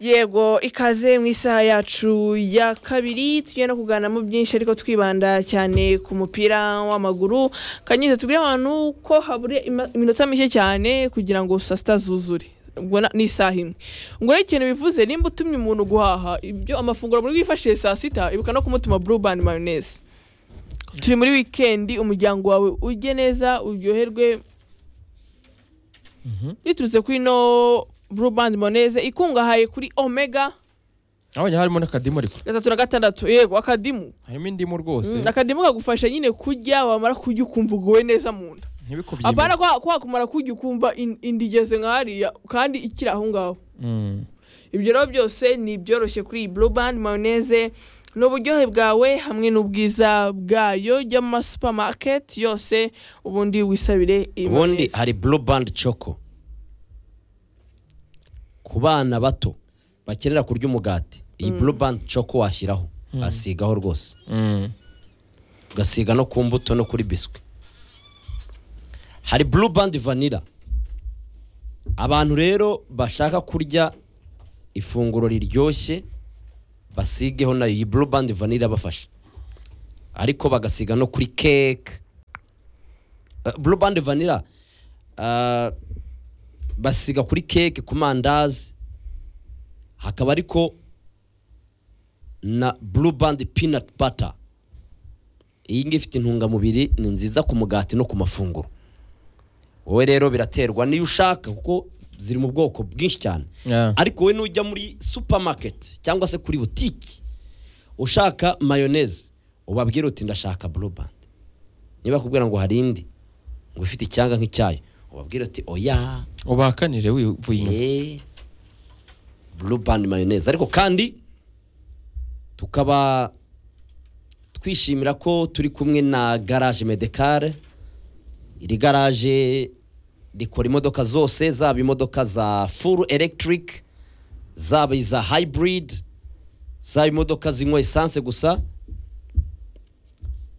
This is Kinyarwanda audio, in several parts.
yego ikaze mu isaha yacu ya kabiri tugiye no kuganamo byinshi ariko twibanda cyane ku mupira w'amaguru kanyiza tubwire abantu ko habure ima- iminota mike cyane kugira ngo saa sita zuzure ubwo na- ni isaha imwe ubwo rero ikintu bivuze nimba utumye umuntu guhaha ibyo amafunguro muri bwifashishe saa sita ibuka no kumutuma blue band mayonnaise turi muri wikendi umuryango wawe ujye neza uryoherwe biturutse kuri no blue band mayonnaise ikungahaye kuri omega abonye harimo n'akadimu ariko gatatu na gatandatu yego akadimu harimo indimu rwose Mm, akadimu kagufasha nyine kurya wamara kurya ukumva uguwe neza mu nda ntibikubye apana kwa kwa kumara kurya ukumva in- inda igeze nka hariya kandi ikiri aho ngaho ibyo rero byose ni ibyoroshye kuri iyi blue band mayonnaise ni uburyohe bwawe hamwe n'ubwiza bwayo jya mu masupamaketi yose ubundi wisabire iyi ubundi mayonnaise. hari blue band choco ku bana bato bakenera kurya umugati iyi blue band choco washyiraho asigaho rwose ugasiga no ku mbuto no kuri biswi hari blue band vanilla abantu rero bashaka kurya ifunguro riryoshye basigeho nayo iyi blue band vanilla bafashe ariko bagasiga no kuri keke Eh, blue band vanilla ah, basiga kuri keke ku mandazi hakaba ariko na blue band peanut butter iyi ngiyi ifite intungamubiri ni nziza ku mugati no ku mafunguro wowe rero biraterwa n'iyo ushaka kuko ziri mu bwoko bwinshi cyane ariko wowe nujya muri supamaketi cyangwa se kuri butiki ushaka mayoneze ubabwira uti ndashaka blue band niba akubwira ngo hari indi ngo ifite icyanga nk'icyayo ubabwira uti oya ubahakanire wivuye inyuma Eh, blue band mayoneze ariko kandi tukaba twishimira ko turi kumwe na garage medecale iri garage rikora imodoka zose zaba imodoka za full electric zaba iza hybrid zaba imodoka zinywa esanse gusa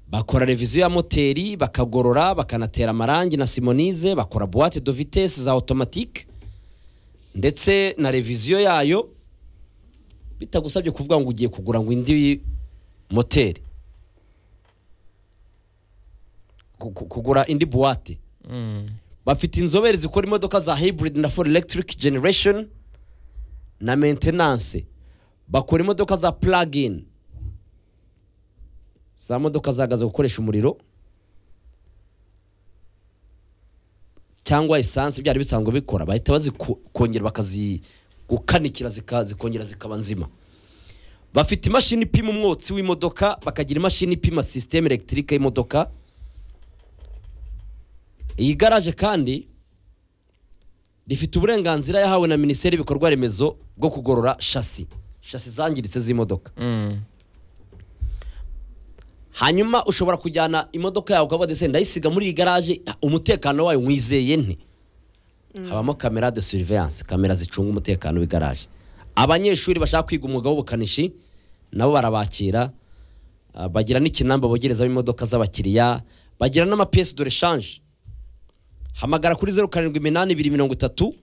bakora reviziyo ya moteri bakagorora bakanatera amarangi na simonize bakora boîte de vitesse za automatique ndetse na reviziyo yayo bitagusabye kuvuga ngo ugiye kugura ngo indi moteri Ku- ku- kugura indi buwate Mm. bafite inzobere zikora imodoka za hybrid na full electric generation na maintenance bakora imodoka za plug-in za modoka zahagaze gukoresha umuriro cyangwa esanse byari bisanzwe bikora bahita bazikongera bakazigukanikira zika- zikongera zikaba nzima bafite imashini ipima umwotsi w'imodoka bakagira imashini ipima sisiteme elegitike y'imodoka iyi garaje kandi rifite uburenganzira yahawe na minisiteri y'ibikorwa remezo bwo kugorora shasi shasi zangiritse z'imodoka Mm. hanyuma ushobora kujyana imodoka yawe ukavuga ati "Se, ndayisiga muri iyi garaje umutekano wayo mwizeye nti habamo kamera de surveillance kamera zicunga umutekano w'igaraje abanyeshuri bashaka kwiga umwuga w'ubukanishi nabo barabakira ah, bagira n'ikinamba bogerezamo imodoka z'abakiriya bagira n'amapiyesi dore shanje hamagara kuri zeru karindwi iminani ibiri mirongo itatu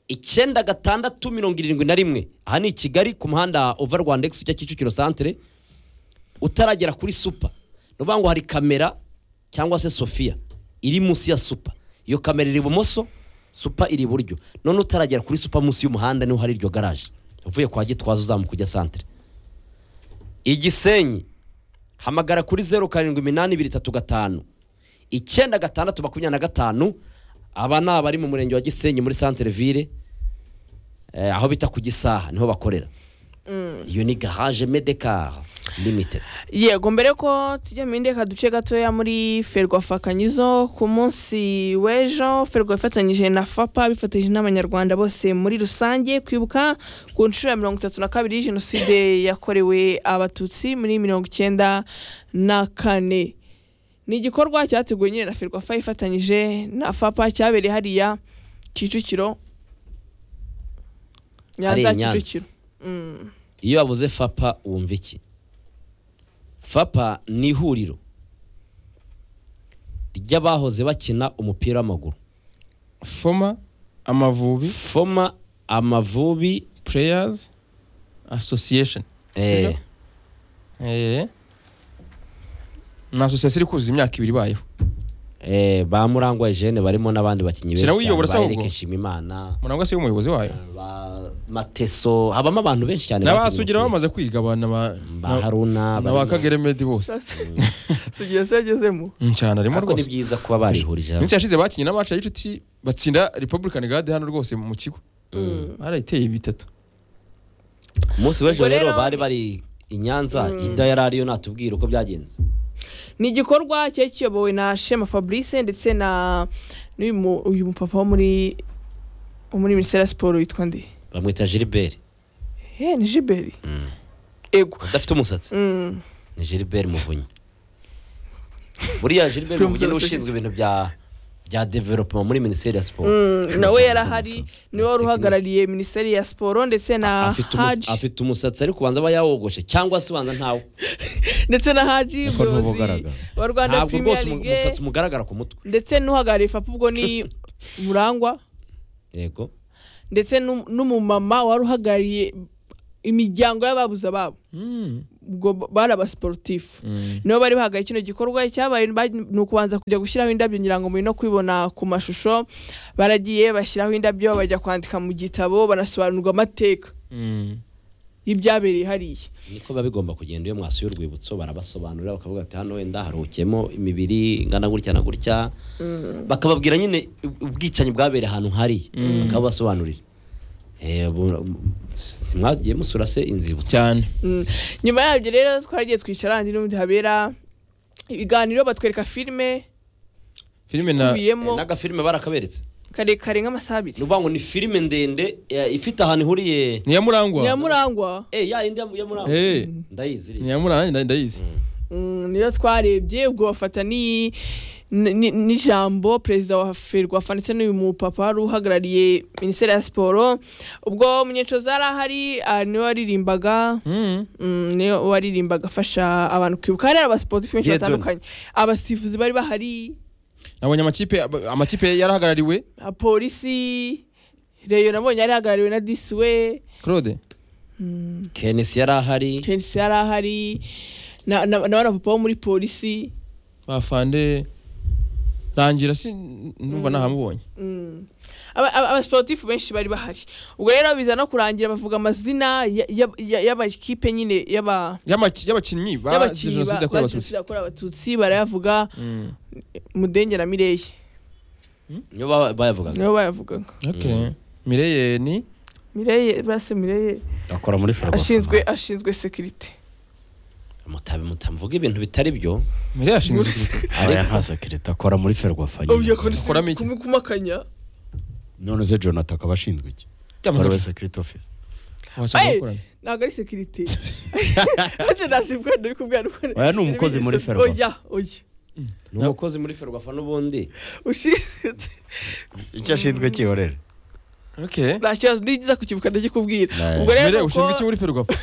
icyenda gatandatu mirongo irindwi na rimwe aha ni i kigali ku muhanda ova rwanda egisi ujya kicukiro santere utaragera kuri supa ni ukuvuga ngo hari kamera cyangwa se sofiya iri munsi ya supa iyo kamera iri ibumoso supa iri iburyo none utaragera kuri supa munsi y'umuhanda niho hari iryo garaje uvuye kwa gitwaza uzamuka ujya santere igisenyi hamagara kuri zeru karindwi iminani ibiri itatu gatanu icyenda gatandatu makumyabiri na gatanu aba ni abari mu murenge wa gisenyi muri santere ville eh, aho bita ku gisaha niho bakorera iyo ni garage medekar limited yego mbere ko tujya mu bindi reka duce gatoya muri ferwafa kanyizo ku munsi w'ejo ferwa ifatanyije na fapa bifatanyije n'abanyarwanda bose muri rusange kwibuka ku nshuro ya mirongo itatu na kabiri jenoside yakorewe abatutsi muri mirongo icyenda na kane ni igikorwa cyateguwe nyine na ferwafa ifatanyije na fapa cyabereye hariya kicukiro Hariya nyanza i Nyanza. kicukiro Mm. iyo bavuze fapa wumva iki fapa ni ihuriro ry'abahoze bakina umupira w'amaguru foma amavubi foma amavubi players association Eh, sibyo? Eh. ni association iri kuzuza imyaka ibiri ibayeho eh, ba murangwa Eugene barimo n'abandi bakinnyi Shyira wiyobora se ba ahubwo. Eric Nshimimana murangwa se umuyobozi wayo ba Mateso habamo abantu benshi cyane n'abasugira bakinnye bamaze kwigabana ba- ba na- Haruna na barimo. ba kagere medi bose sugira se yagezemo ncana arimo ariko ni rwose byiza kuba barihurije hamwe iminsi yashize bakinnye n'amacu y'inshuti batsinda republican guard hano rwose mu kigo Mm. barayiteye bitatu umunsi w'ejo Ubwo rero rero- bari bari i Nyanza Ida yari ariyo natubwira uko byagenze ni igikorwa cyari kiyobowe na shema fabrice ndetse na n'uyu mu- uyu mupapa wo muri wo muri minisiteri ya siporo witwa nde bamwita Gilbert Eh, ni jiberi Mm. ego udafite umusatsi Mm. ni Gilbert Muvunyi buriya Gilbert From Muvunyi niwe Zero ushinzwe ibintu bya bya development muri minisiteri ya siporo Mm, nawe yari ahari Umusatsi. niwe wari uhagarariye minisiteri ya siporo ndetse na afite umus- haji afite umusatsi ariko ubanza aba yawogoshe cyangwa se ubanza ntawo ndetse na haji Ariko niwo umuyobozi ugaragara. wa rwanda ntabwo premier rwose umu- league umusatsi umugaragara ku mutwe ndetse n'uhagarariye fapu ubwo ni murangwa yego ndetse n'um- n'umumama wari uhagarariye imiryango y'ababuze ababo ubwo b- bari abasiporutifu nibo bari bahagaye kino gikorwa cyabaye ba- ni ukubanza kujya gushyiraho indabyo ngira ngo muri no kwibona ku mashusho baragiye bashyiraho indabyo bajya kwandika mu gitabo banasobanurirwa amateka y'ibyabereye hariya niko biba bigomba kugenda iyo mwasuye urwibutso barabasobanurira bakavuga ati hano wenda haruhukiyemo imibiri ingana gutya na gutya bakababwira nyine ub- ubwicanyi bwabereye ahantu hariya bakabasobanurira mwagiye musura se inzibutso cyane Mm. nyuma yabyo rero twaragiye twicara handi n'ubundi habera ibiganiro batwereka filime filime na ikubiyemo n'agafilime barakaberetse karekare nk'amasaha abiri ni ukuvuga ngo ni filime ndende eh, ifite ahantu ihuriye ni iya murangwa nyamurangwa Eh, ya yindi ya muri Eh, ndayizi ni iriya. iya murangwa nda- ndayizi Mm, niyo twarebye ubwo bafata ni ni- ni- n'ijambo perezida wa ferwafa ndetse n'uyu mupapa wari uhagarariye minisiteri ya siporo ubwo munyecoza yari ahari ah, niwe waririmbaga Mm. mm, niwe waririmbaga afasha abantu kwibuka hari abasiporutifu benshi Diedone. batandukanye abasifuzi bari bahari nabonye amakipe ab- amakipe yarahagarariwe polisi reyo nabonye yari ihagarariwe na disiwe claude kenesi yari ahari kenisi yari ahari na na- na bana papa wo muri polisi bafande rangira si numva nahamubonye abasiporutifu benshi bari bahari ubwo rero biza no kurangira bavuga amazina ya- ya- ya- y'abakipe nyine y'aba- Y'amaki- y'abakinnyi bazize y'abakinnyi jenoside ba- yakorewe ba abatutsi jenoside yakorewe abatutsi barayavuga Mm. mudenge na mireyi niyo baba- bayavugaga nibo bayavugaga Okay. mireye ni mireyi base mireyi akora muri ferwafa ashinzwe ashinzwe sekirite mutabi mutavuga ibintu bitari byo mireye ashinzwe ikipe. aya nta sekirite akora muri ferwafa nyine Akoramo iki? kumukumakanya none se jonathan akaba ashinzwe iki Yamaze- baruwe sekirite ofisi Wasanga Eh! bakorana. ntabwo ari sekirite ntacyo nashimwe ndi kubwira ukuntu- Oya, ni umukozi muri Ferwafa. oya oya ni umukozi muri ferwafa n'ubundi ushinzwe icyo ashinzwe kihorere Okay. nta kibazo nigiza kukibuka ndagikubwira Nayo. ubwo rero mireye nuko- ushinzwe iki muri ferwafa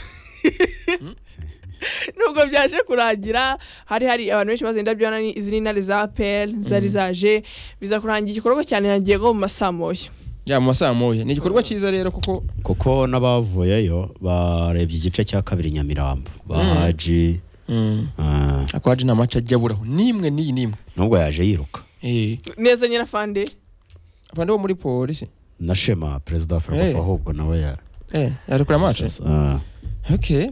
nubwo byaje kurangira hari hari abantu benshi bazanye indabyo ni- izi ni intare za pl zari zaje biza kurangira igikorwa cyane nagiye nko mu masaa moya ya mu masaha moya ni igikorwa cyiza rero kuko kuko n'abavuyeyo barebye igice cya kabiri nyamirambo bahaji ah, ariko haje nta mace ajya aburaho n'imwe n'iyi n'imwe nubwo yaje yiruka Eh, neza nyirafande afande bo muri polisi na shema perezida wa ferwafa Eh. ahubwo nawe ya Eh, yari kuri amace Ah, okay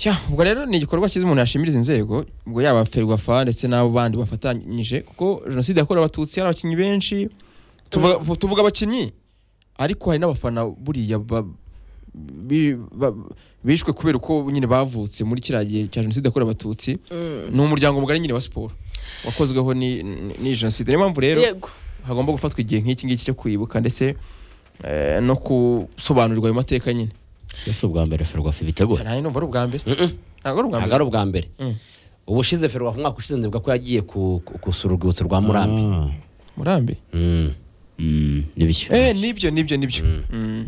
ya ubwo rero ni igikorwa cyiza umuntu yashimiriza inzego ubwo yaba ferwafa ndetse n'abo bandi bafatanyije kuko jenoside yakorewe abatutsi hari abakinnyi benshi tuvuga, vu- tuvuga abakinnyi ariko hari n'abafana buriya ba, bi- ba- bishwe kubera uko nyine bavutse muri kiriya gihe cya jenoside yakorewe abatutsi ni umuryango mugari nyine wa siporo wakozweho ni, ni- ni jenoside niyo mpamvu rero yego hagomba gufatwa igihe nk'iki ngiki cyo kwibuka ndetse eh, no gusobanurirwa ayo mateka nyine ese ubwa mbere ferwafa ibitegura nta numva ari ubwa mbere Mm-mm. ntabwo ari ubwa ntabwo mbere ari ubwa mbere Mm. ubushize ferwafa umwaka ushize ndibuka ko yagiye ku- ku- gusura urwibutso rwa murambi Ah, murambi Mm. mm, eh n'ibishyuye nibyo nibyo nibyo Mm.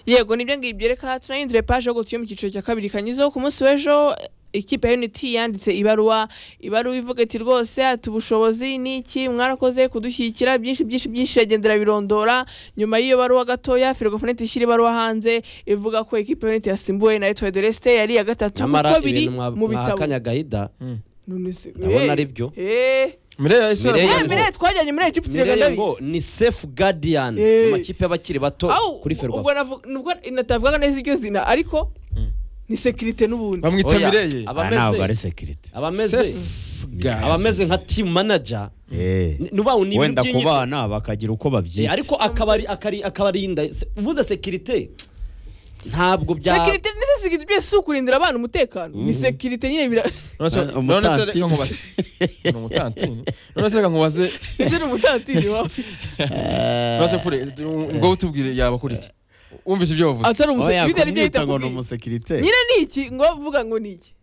yego nibyo ngibyo reka turahindure paje yo gutuye mu cyiciro cya kabiri kanyizo ku munsi w'ejo ikipe ya unity yanditse ibaruwa ibaruwa ivuga iti rwose ati ubushobozi ni iki mwarakoze kudushyigikira byinshi byinshi byinshi iragendera birondora nyuma y'iyo baruwa gatoya ferwafonete ishyira ibaruwa hanze ivuga ko ikipe ya unity yasimbuwe na etoile de leste yari iya gatatu nyamara kuko biri ibintu mu bitabo mwahakanya gahida None se- ndabona eh, ari byo eh. Mireille yahise Eh, aravuga Mireille ngo- ngo- Mireille twajyanye muri Egypt mireye ndabizi. ngo ni safe guardian Eh. amakipe y'abakiri bato Au, kuri ubwo ferwafa navu- nubwo natavugaga neza iryo zina ariko ni sekirite n'ubundi bamwita Oya, Mireille Ah, ntabwo ari abameze sekirite abameze guard. abameze nka team manager Eh. ni- nubaho ni ibintu wenda ku by'inyito. bana bakagira uko Eh, babyita ariko akabari akari akabarinda se- ubuze sekirite ntabwo bya sekirite ndetse sekirite byose si ukurindira abana umutekano ni sekirite nyine bira None se- Ah, none se umutantini. reka nkubaze Ni umutantini none se reka nkubaze ndetse n'umutantiri wapi none se kure ngo utubwire yaba kuri iki wumvise ibyo wavuze atari Oya, umusekirite aribyo kumwita yita ngo ni kubwira. umusekirite nyine ni iki ngo vuga ngo ni iki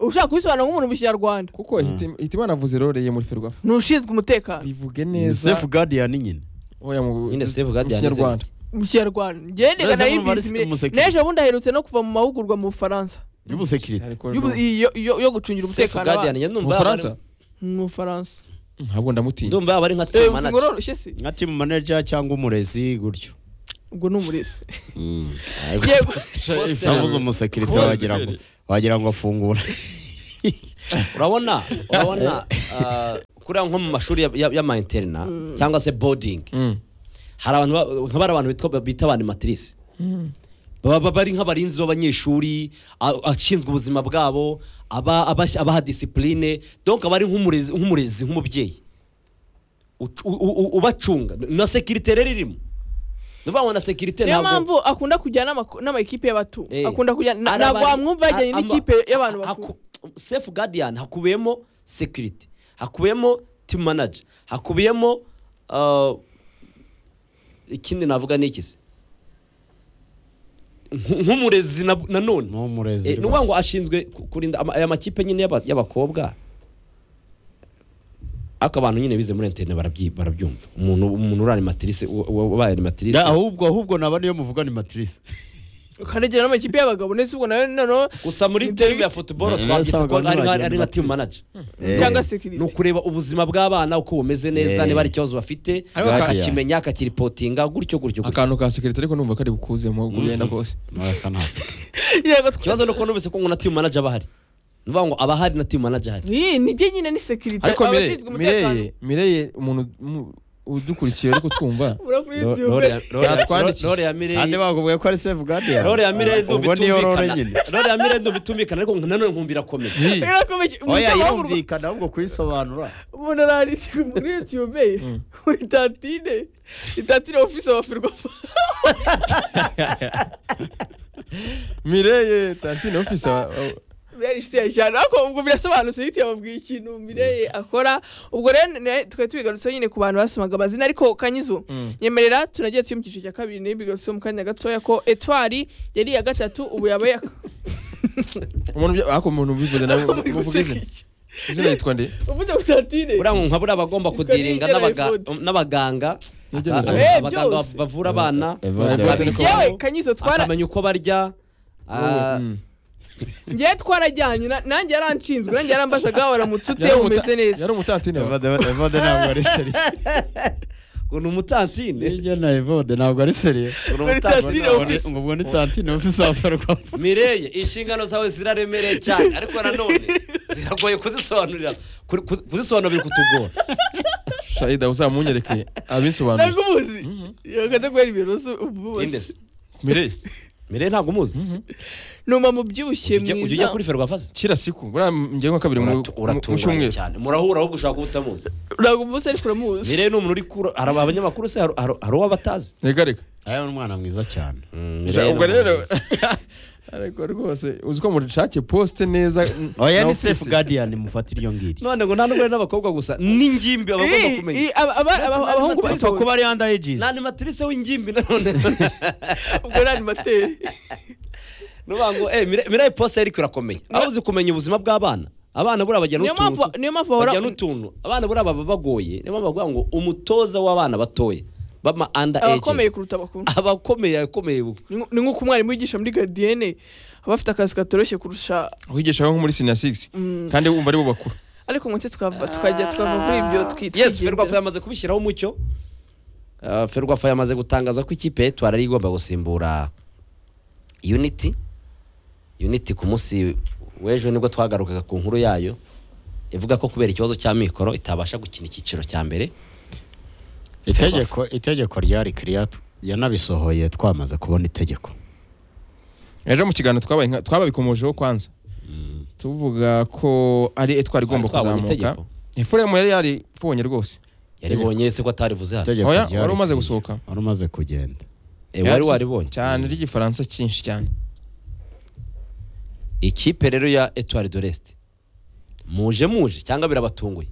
ushaka kubisobanura nk'umuntu mu kinyarwanda kuko Hiti- hitimana avuze role ye muri ferwafa ni ushinzwe umutekano bivuge ni neza safe guardian nyine oya mu Nyine safe guard mu kinyarwanda mu kinyarwanda ngendega Uretse nayo urumva ari ibizi mire- umusekirite. n'ejo bundi aherutse no kuva mu mahugurwa mu bufaransa y'umusekirite Ariko y'ubu- no- iyo- iyo yo gucungira safe umutekano guardian abana. ya mu numva yaba ari- Bufaransa mu bufaransa ntabwo ndamutinya ndumva yaba ari nka Eh, team uzi ngo manager uroroshye se nka team manager cyangwa umurezi gutyo ubwo ni umurezi Ariko yego navuze umusekirite wagira ngo wagira ngo afungura urabona urabona ah, kuriya nko mu mashuri ya- ya- y'ama interna cyangwa se boarding Mm. hari abantu ba- nk'abari abantu bitwa- bita abanimatirisi baba baba ari nk'abarinzi b'abanyeshuri a- ashinzwe ubuzima bwabo aba- aba- abaha disipurine donc aba ari nk'umurezi nk'umurezi nk'umubyeyi Uc- u- u- u- ubacunga na sekirite rero irimo ni ukuvuga ngo na sekirite niyo ntabwo mpamvu akunda kujyana n'amako- n'amakipe y'abato Eh. akunda kujyana na- Hari ntabwo abari- wamwumva yajyanye ama- n'ikipe y'abantu ha- bakuru haku- safe guardian hakubiyemo security hakubiyemo team manager hakubiyemo uh, ikindi navuga ni iki se Nk- nk'umurezi na- nanone ni umurezi Eh, ni ukuvuga ngo ashinzwe ku- kurinda ama- aya makipe nyine y'aba- y'abakobwa ariko abantu nyine bize muri internet barabyi- barabyumva umuntu umuntu uri animatrice u- u- ubaye animatrice Da, ahubwo ahubwo naba niyo muvuga ni matrice ukanegera n'amakipe y'abagabo ndetse ubwo nayo noneho gusa muri Internet- team ya football Eh, twabyita ko sabaga ari nka- n'abagira ari nka team animatrice. manager cyangwa ni sekirite ukureba ubuzima bw'abana uko bumeze neza Eh. niba hari ikibazo bafite Ariko ka- akakimenya akakiripotinga gutyo gutyo gutyo akantu ka sekirite ariko numva kari bukuzemo kugenda kose yego twa- ikibazo ni uko numvise ko ngo na team manager aba ahari ni ukuvuga ngo aba ahari na team manager ahari Ih, nibyo nyine ni sekirite ariko Mireille- abashinzwe umutekano Mireille Mireille umuntu mu- udukurikiye ariko twumva uri kuri YouTube. Yatwandikiye. rore ya kandi mireye bakubwiye ko ari safe guardian rore ya mireye ubwo niyo rore ntubitumvikana nyine rore ya mireye ntubitumvikana ariko nanone nkumvira akomeye Hi. Birakomeye. Umuntu oya arahagurwa- yumvikana ahubwo kuyisobanura umuntu aranditse muri YouTube muri tatine itatine ofisi wa Ferwafa Mireille tantine ofisa wa- wa- yarishitiye cyane ariko ubwo birasobanutse yiti yababwiye ikintu Mireye akora ubwo rero ne- twari tubigarutseho nyine ku bantu basomaga amazina ariko kanyizo nyemerera tunagiye turi mu cyiciro cya kabiri nayo bigarutseho mu kanya gatoya ko etwari yari iya gatatu ubu yabaye ak- umuntu bya- ariko umuntu ubivuze nawe muri uvuga izina guseka iki? izina yitwa nde uvuze ngo tatine buriya ngo nka buriya bagomba Yitwa kudiringa Nigera n'abaga- Evode. n'abaganga Nigera aka- Evode. aka- abaganga byose. bavura abana Njyewe kanyizo twara akamenya uko barya ah, Mm. njyewe twarajyanye na- nanjye yaranshinzwe nanjye yarambazaga waramutse ute Yari umuta- umeze neza yari umutantine wa- evode ntabwo ari seriye ngo ni umutantine nijya na evode ntabwo ari seriye ngo ni Muri umutantine tatine Ubwo ni- ofisi ubwo ni tantine ofisi wa ferwafa mireye inshingano zawe ziraremereye cyane ariko nanone ziragoye kuzisobanurira ku- ku- kuzisobanura biri kutugora shayida uzamunyereke abinsobanurira ntabwo ubuzi yakajya kubera ibintu ubuzi Indesi. Mireille mireye ntabwo umuzi ni umama ubyibushye ujya ujya ujya mwiza kuri ferwafaze kira siku buriya ngiye nka kabiri mu mu- mu uratunganye cyumweru cyane murahura ahubwo ushaka kuba utamuzi ntabwo umunsi ariko uramuzi mireye ni umuntu uri kura hari abanyamakuru se hari hari- hari uwo batazi reka reka aya ni umwana mwiza cyane Mireille ubwo ni rero umuntu mwiza. ariko rwose uzi ko murishake posite neza oya na ni office. safe guardian mufate iryo ngiryo none ngo nta n'ubwo ari n'abakobwa gusa n'ingimbi aba agomba Eh, kumenya eh, aba- aba- aba- Ndetse abahungu n'animateri- batowe kuba ari under ages ni animatrice w'ingimbi nanone ubwo ari animateri nuvuga ngo eh, Mire- mireye posite ariko irakomeye aho uzi kumenya ubuzima bw'abana abana buriya bagira niyo n'utuntu mpamvu niyo mpamvu bahora bajyana utuntu abana buriya baba bagoye niyo mpamvu bavuga ngo umutoza w'abana batoya bama under abakomeye age kuruta abakuru abakomeye abakomeye Ni nko- ni nk'uko umwarimu wigisha muri gadiyene aba afite akazi katoroshye kurusha wigisha nko muri senior six Mm. kandi wumva ari bo bakuru ariko munsi tukava tukajya twava kuri ibyo twi- twigendera. yes ferwafa yamaze kubishyiraho umucyo Ah, ferwafa yamaze gutangaza ko ikipe ya etwari ari igomba gusimbura unity unity ku munsi w'ejo nibwo twagarukaga ku nkuru yayo ivuga ko kubera ikibazo cy'amikoro itabasha gukina icyiciro cya mbere itegeko itegeko ryari kiriyatu yanabisohoye twamaze kubona itegeko ejo mu kiganiro twabaye nka- twababikomojeho kwanza tuvuga ko ari etwari igomba Twabonye kuzamuka itegeko. efuremu yari yari fubonye rwose yaribonye se ko atarivuze hano itegeko Oya, ryari wari umaze clear. gusohoka. wari umaze kugenda Eh, wari waribonye cyane ry'igifaransa cyinshi cyane ikipe rero ya etwari de resite muje muje cyangwa birabatunguye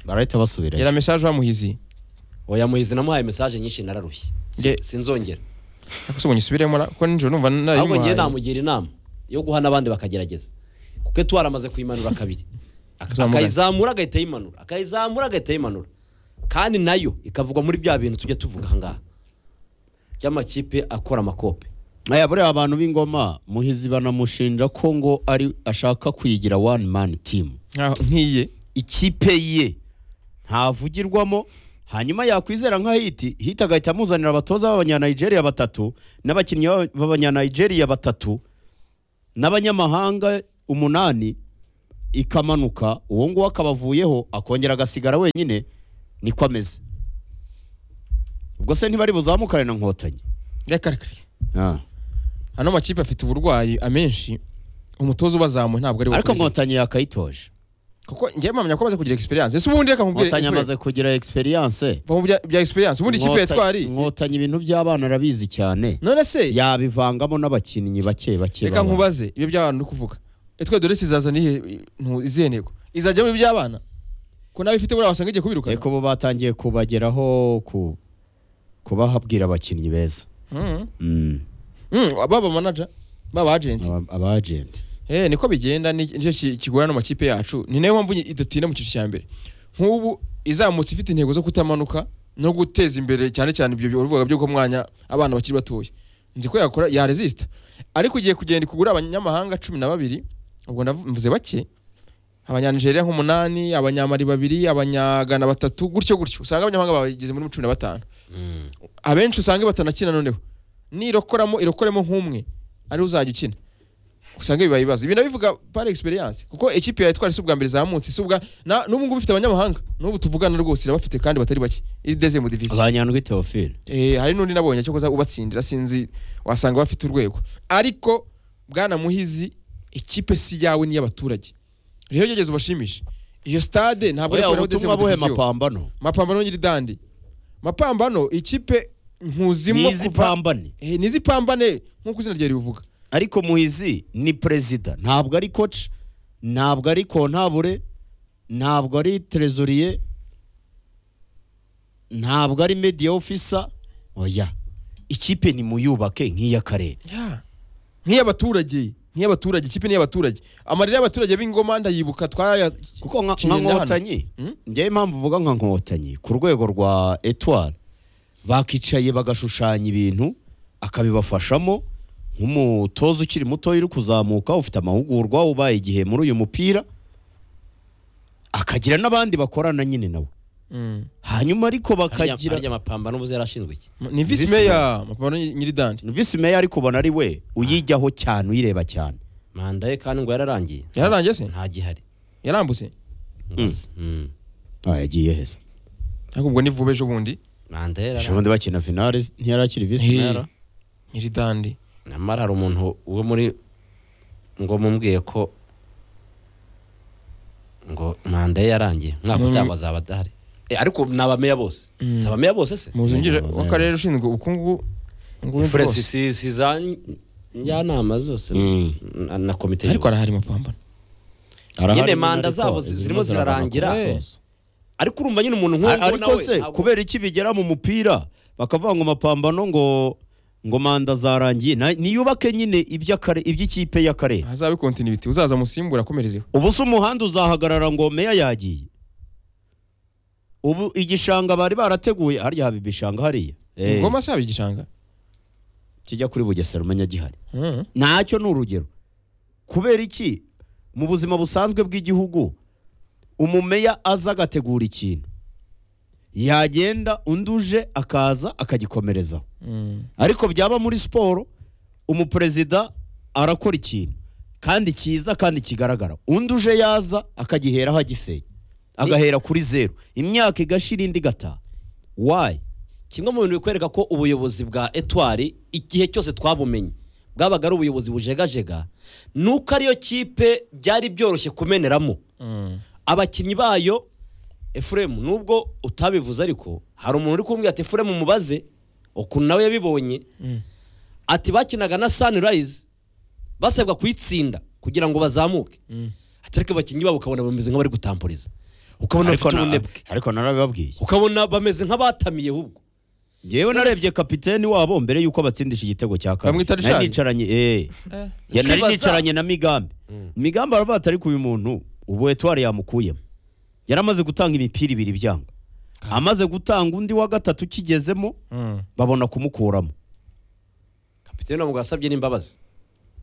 barahita basubirayo yera mesaje bamuhizi oya muhizi namuhaye mesaje nyinshi nararushye Si- Nge- sinzongera ariko se ubu nyisubiremo na- kuko nijoro numva ahubwo ngiye narayimuhaye namugira inama yo guha n'abandi bakagerageza kuko etuwari aramaze kuyimanura kabiri Ak- Zamugana. akayizamura agahita yimanura akayizamura agahita yimanura kandi nayo ikavugwa muri bya bintu tujya tuvuga ahangaha by'amakipe akora amakope aya buriya abantu b'ingoma muhizi banamushinja ko ngo ari ashaka kuyigira one man team Nkaho- nk'iye ikipe ye ntavugirwamo hanyuma yakwizera nka hiti hiti agahita amuzanira abatoza b'abanyanigeria batatu n'abakinnyi b'aba- b'abanyanigeria batatu n'abanyamahanga umunani ikamanuka uwo nguwo akabavuyeho akongera agasigara wenyine niko ameze ubwo se ntibari buzamukane na nkotanyi yakarakari Ah. ano makipe afite uburwayi amenshi umutoza ubazamuye ntabwo ari we ariko ukomeza. nkotanyi yakayitoje kuko ngiye mpamya ko amaze kugira experience ese ubundi reka mubwire nkotanyi Efuremu. amaze kugira egisperiyanse Vamo bya- bya experience ubundi ikipe yatwari nkotanyi ibintu by'abana arabizi cyane none se yabivangamo n'abakinnyi bake bake reka baba. nkubaze ibyo by'abana uri kuvuga etwe dore izazana ihe izihe ntego izajya muri iby'abana ko nawe ifite buriya wasanga igiye kubirukana ariko bo batangiye kubageraho ku kubahabwira abakinnyi beza Mhm. Mm, Mhm, baba manager baba agent aba- aba agent eh niko bigenda ni- nicyo ki- kigorana mu makipe yacu ni nayo mpamvu idatinda mu cyiciro cya mbere nk'ubu izamutse ifite intego zo kutamanuka no guteza imbere cyane cyane ibyo bivuga byo mwanya abana bakiri batoya nzi ko yakora yaresista ariko ugiye kugenda kugura abanyamahanga cumi na babiri ubwo ndavuze bake abanyanijeriya nk'umunani abanyamari babiri abanyagana batatu gutyo gutyo usanga abanyamahanga bageze muri cumi na batanu abenshi usanga batanakina noneho nirokoramo irokoremo nk'umwe ariwe uzajya ukina usanga bibaye ibibazo ibi nabivuga par experience kuko ikipe yawe twari si ubwa mbere zamutse si ubwa na- n'ubu ngubu ifite abanyamahanga n'ubu tuvugana rwose irabafite kandi batari bake iri deuxième division abanyandwi theophile eh hari n'undi nabonye cyo kuza ubatsindira sinzi wasanga bafite urwego ariko bwana muhizi ikipe si yawe ni y'abaturage rero gerageza ubashimishe iyo stade ntabwo Oya, ikoreraho ubutumwa deuxième buhe division. mapambano mapambano nyiri dandi mapambano ikipe nkuzimo nizi kuva- pambane Eh, nizi pambane nk'uko izina rye ribivuga ariko muhizi ni perezida ntabwo ari coach ntabwo ari kontabure ntabwo ari trezoriye ntabwo ari media officer oya ikipe nimuyubake nk'iy'akarere nk'iy'abaturage nk'iy'abaturage ikipe n'iy'abaturage amarira y'abaturage b'ingoma ndayibuka twaya kuko nka Kinyinya nka hano. nkotanyi Mm? njyewe impamvu uvuga nka nkotanyi ku rwego rwa etwari bakicaye bagashushanya ibintu akabibafashamo nk'umutoza ukiri mutoya uri kuzamuka ufite amahugurwa ubaye igihe muri uyu mupira akagira n'abandi bakorana nyine nawe Mm. hanyuma ariko akagira bakagira amapambano ubuze yarashinzwe iki ni visi Visi meya mapambano nyiri dandi visi meya ari kubona ari we uyijyaho cyane uyireba cyane manda ye kandi ngo yararangiye yararangiye se nta gihari yarambutse Mm. Ah, yagiye heza ariko ubwo ni vuba ejo bundi manda ye ejo yararangiye bundi bakina finale ntiyari akiri visi Eh, meya nyiri dandi nyamara hari umuntu uwo muri ngo mumbwiye ko ngo manda ye yarangiye mwaka Mm. utaha bazaba adahari Eh, ariko ni abameya bose Mm. si abameya bose se muzungire Mm. w'akarere ushinzwe ubukungu ngubu Furesi bwose. si si za n- njyanama zose Mm. na- na komite ariko nyobozi. arahari mapambano Arahari Nyine nyine manda ariko zabo zi- zirimo zirimo zirarangira. zirabanza. ariko urumva nyine umuntu nk'uwo Ar- ng'uwo ariko nawe se ntabwo- kubera iki bigera mu mupira bakavuga ngo mapambano ngo ngo manda zarangiye na- niyubake nyine iby'akare- iby'ikipe y'akarere hazabe continuity uzaza musimbura akomerezeho ubu se umuhanda uzahagarara ngo meya yagiye ubu igishanga bari barateguye harya haba ibishanga hariya Eh, ingoma se yaba igishanga kijya kuri bugesera umenya gihari Mm. ntacyo ni urugero kubera iki mu buzima busanzwe bw'igihugu umumeya aza agategura ikintu yagenda undi uje akaza akagikomerezaho Mm. ariko byaba muri siporo umuperezida arakora ikintu kandi cyiza kandi kigaragara undi uje yaza akagiheraho agisenya agahera kuri zeru imyaka igashira indi igataha wayi kimwe mu bintu bikwereka ko ubuyobozi bwa etwari igihe cyose twabumenye bwabaga ari ubuyobozi bujegajega nuko ariyo kipe byari byoroshye kumeneramo Mm. abakinnyi bayo efuremu nubwo utabivuze ariko hari umuntu uri kumbwira ati efuremu mubaze ukuntu nawe yabibonye ati bakinaga na sanirayizi basabwa kuyitsinda kugira ngo bazamuke ati ariko abakinnyi babo ukabona bameze nk'abari gutampuriza ukabona ariko bafite na- ubunebwe ariko narabibabwiye ukabona bameze nk'abatamiye ahubwo ngewe narebye kapiteni wabo mbere yuko abatsindisha igitego cya kabiri Bamwita Richard? nari nicaranye eh Ya nari Ukibaza- nicaranye na migambi migambi aravuga ati ariko uyu muntu ubu etwari yamukuyemo yari amaze gutanga imipira ibiri byanga amaze gutanga undi wa gatatu ukigezemo Mm. babona kumukuramo kapitene ntabwo yasabye n'imbabazi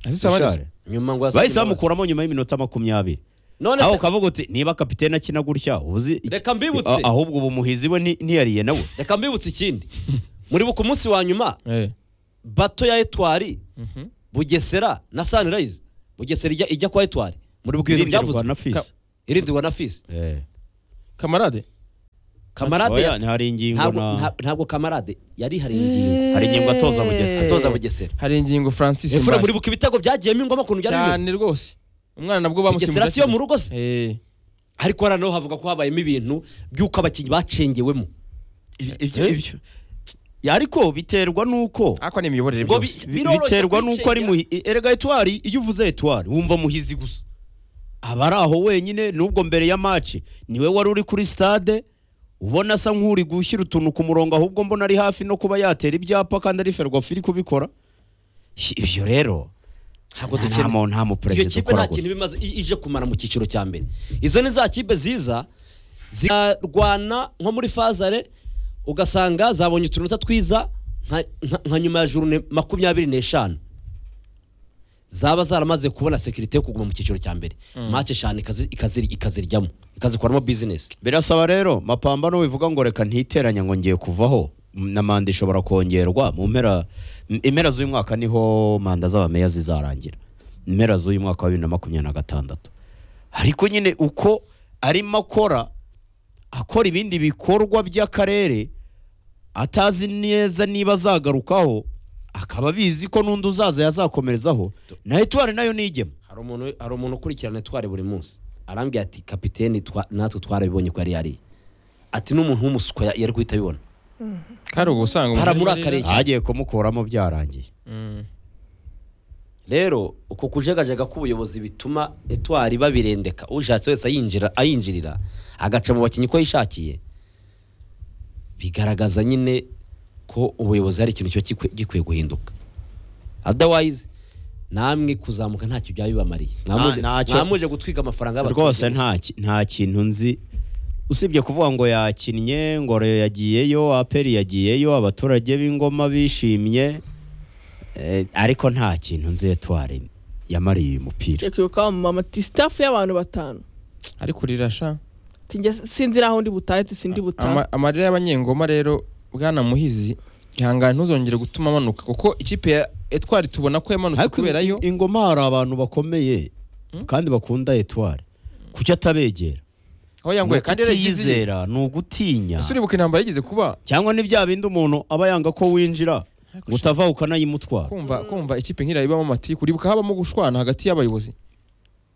Azisaba neza. Richard. nyuma ngo yasabye bahise imbabazi bamukuramo nyuma y'iminota makumyabiri none aho se ukavuga uti niba kapitene akina gutya ubuzi iki- Reka mbibutse. a- ahubwo ubu muhizi we ni- ntiyariye nawe reka mbibutse ikindi muribuka umunsi wa nyuma Eh. bato ya etwari Mhm. bugesera na sanirayizi bugesera ijya ijya kwa etwari muribuka ibintu irindirwa byavuzwe na fisi irindirwa na fisi Eh. kamarade kamarade Oya, yati- hari ingingo ntabwo na nta- ntabwo kamarade yarihariye ingingo hari ingingo atoza Eh. bugesera atoza bugesera hari ingingo francis efura Mbare. muribuka ibitego byagiyemo ingoma kuntu byari cyane bimeze rwose umwana nabwo bugesera bamusimbuje siyo mu rugo se Eh. ariko hano naho havuga ko habayemo ibintu by'uko abakinnyi bacengewemo ibyo ibyo Ya, ariko biterwa n'uko ariko ni imiyoborere Ngo bi- byose bi- biroroshye biterwa n'uko ari kwicengera. muhi erega etwari iyo uvuze etwari wumva muhizi gusa aba ari aho wenyine nubwo mbere ya maci niwe wari uri kuri stade ubona asa nk'uri gushyira utuntu ku murongo ahubwo mbona ari hafi no kuba yatera ibyapa kandi ari ferwafa iri kubikora ibyo rero Ntabwo nta- dukene- nta mu- nta iyo muperezida kipe ukora nta gutya. kintu bimaze i- ije kumara mu cyiciro cya mbere izo ni za kipe ziza zikarwana nko muri fazare ugasanga zabonye utunota twiza nka- nka- nka nyuma ya jurune makumyabiri n'eshanu zaba zaramaze kubona sekirite yo kuguma mu cyiciro cya mbere mace eshanu ikazi- ikaziri- ikaziryamo ikazikoramo bizinesi birasaba rero mapambano wivuga ngo reka ntiteranya ngo ngiye kuvaho m- na manda ishobora kongerwa mu mpera m- impera z'uyu mwaka niho manda z'abameya zizarangira impera z'uyu mwaka wa bibiri na makumyabiri na gatandatu ariko nyine uko arimo akora akora ibindi bikorwa by'akarere atazi neza niba azagarukaho akaba abizi ko n'undi uzaza yazakomerezaho na etuwari nayo nigema hari umuntu hari umuntu ukurikirana twari buri munsi arambwira ati kapiteni twa- natwe twarabibonye ko yari yariye ati n'umuntu w'umuswa ya- yari guhita abibona hari ubusanga umuntu Haramurakariye. agiye kumukuramo byarangiye Mm. rero uko kujagajega k'ubuyobozi bituma etwari babirendeka ushatse wese ayinjira ayinjirira agaca mu bakinnyi uko yishakiye bigaragaza nyine ko ubuyobozi hari ikintu cyo gikwe- gikwiye guhinduka otherwise namwe kuzamuka ntacyo byaba bibamariye Mwamuje- Nta- ntacyo. mwamuje gutwika amafaranga y'abaturage rwose gusa. nta ki- nta kintu nzi usibye kuvuga ngo yakinnye ngoro yagiyeyo aperi yagiyeyo abaturage b'ingoma bishimye Eh, ariko nta kintu nzi etwari yamariye uyu mupira Cyo kwibuka wamama ati staff y'abantu batanu ariko rirasha Ati, "Njye sinzi n'aho ndi butahe ati sindi butahe Ama- amarira y'abanyengoma rero bwana muhizi ihangane ntuzongere gutuma amanuka kuko ikipe ya etwari tubona ko yamanutse ariko kubera yo i- ingoma hari abantu bakomeye Hmm? kandi bakunda etwari kuki atabegera aho yangoye kandi yaragize yizera ni ugutinya ese uribuka intambara yigeze kuba cyangwa ni bya bindi umuntu aba yanga ko winjira ngo utava ukanayimutwara kumva kumva ikipe nk'iriya ibamo amatiku uribuka habamo gushwana hagati y'abayobozi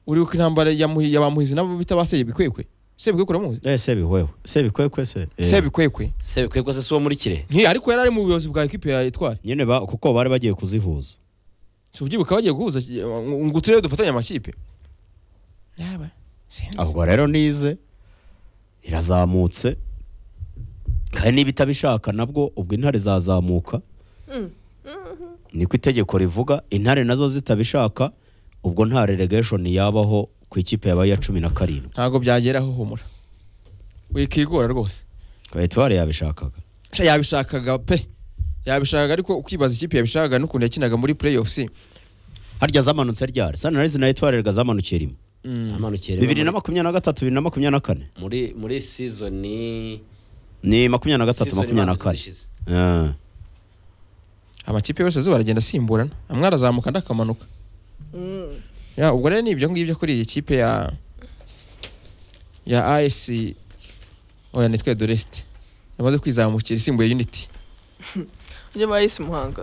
uribuka intambara ya Muhi- ya ba muhizi nabo bita ba sebikwekwe sebikwekwe uramuzi eh sebihweho sebikwekwe se Eh. sebikwekwe se kwebwe se si uwo muri kirehe nti ariko yari ari mu buyobozi bwa ekipe ya etwari nyine ba- kuko bari bagiye kuzihuza si ubyibuka bagiye guhuza ngo ngo uturere dufatanye amakipe yaba sinzi ahubwo rero nize irazamutse kandi niba itabishaka nabwo ubwo intare zazamuka niko itegeko rivuga intare nazo zitabishaka ubwo nta relegation yabaho ku ikipe yabaye iya cumi na karindwi ntabwo byageraho humura wikigora rwose etuwari yabishakaga Sha yabishakaga pe yabishaka ariko ukibaza ikipe yabishaka n'ukuntu yakinaga muri playoffs harya zamanutse ryari sanirayizi na etuwari rega zamanukiye rimwe zamanukira rimwe bibiri na muri- makumyabiri na gatatu bibiri na makumyabiri na kane muri muri season ni makumyabiri na gatatu season makumyabiri na ibanza kane zishize. Ah. amakipe yose azuba aragenda asimburana amwe arazamuka andi akamanuka Mm. ya ubwo rero ni ibyo ngibyo kuri iyi kipe ya ya AS oya nitwe Dorest yamaze kwizamukira isimbuye Unity ibyo bayise umuhanga